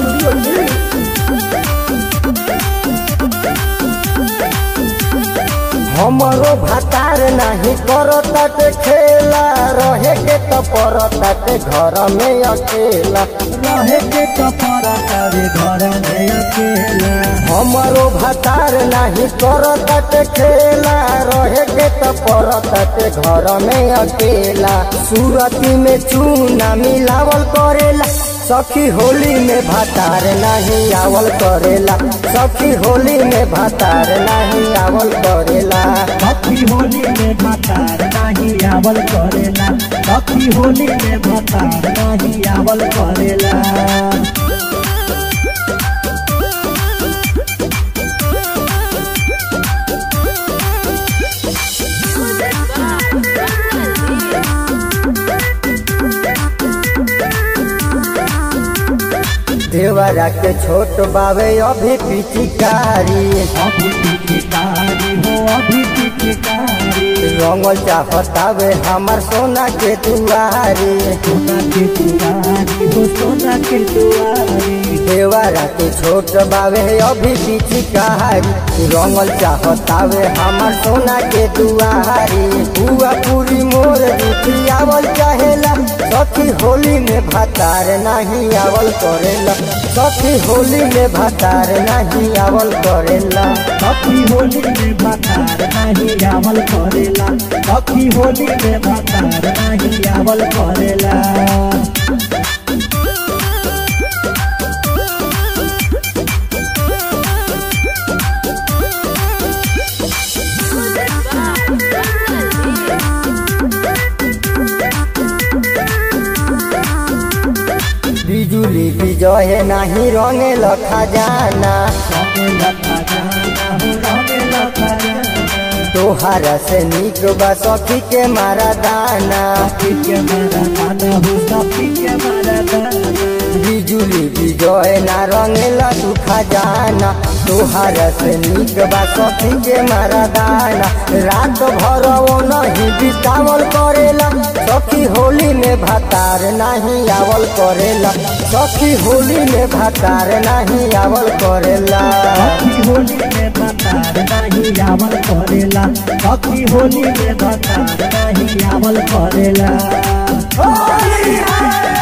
Studio Unit. हमरो भातार नाही करताटे खेला रहे के तो परताटे घर में अकेला रहे के कपड़ा करे घर में अकेला हमरो भातार नाही करताटे खेला रहे के तो परताटे घर में अकेला सूरती में चूना मिलावल करेला सखी होली में भातार नहीं आवल करेला सखी होली में भातार नहीं आवल करेला कथी होली में भतार नाही आवल करेला कथी होली में भतार नाही आवल करेला देवरा के छोट बावे अभी पिचिकारी अभी पिचकारी हो अभी पिचकारी रंगल चाहतावे हमार सोना के दुआरी सोना के दुआरी हो सोना के दुआरी देवरा के छोट बावे अभी पिचिकारी रंगल चाहतावे हमार सोना के दुआरी बुआ पूरी मोर रूठी आवल चाहेला सखी होली में भातार नहीं आवल करेला सखी होली में भातार नहीं आवल करेला कथी होली में भतार नाही आवल करेला कथी होली में भतार नाही आवल करेला बिजुली बिजहे नाही रंगे खजाना रंगेला खजाना हो रंगेला खजाना तोहारा से निक बा सखी के मारा दाना सखी के मारा दाना हो सखी के मारा दाना बिजुली बिजहे ना रंगेला तू खजाना तोहारा से निक बा सखी के मारा दाना रात भर वो नहीं बितावल करेला सखी होली में भातार नहीं आवल करेला सखी होली में भातार नहीं आवल करेला कथी होली में भतार नाही आवल करेला कथी होली में भतार नाही आवल करेला होली है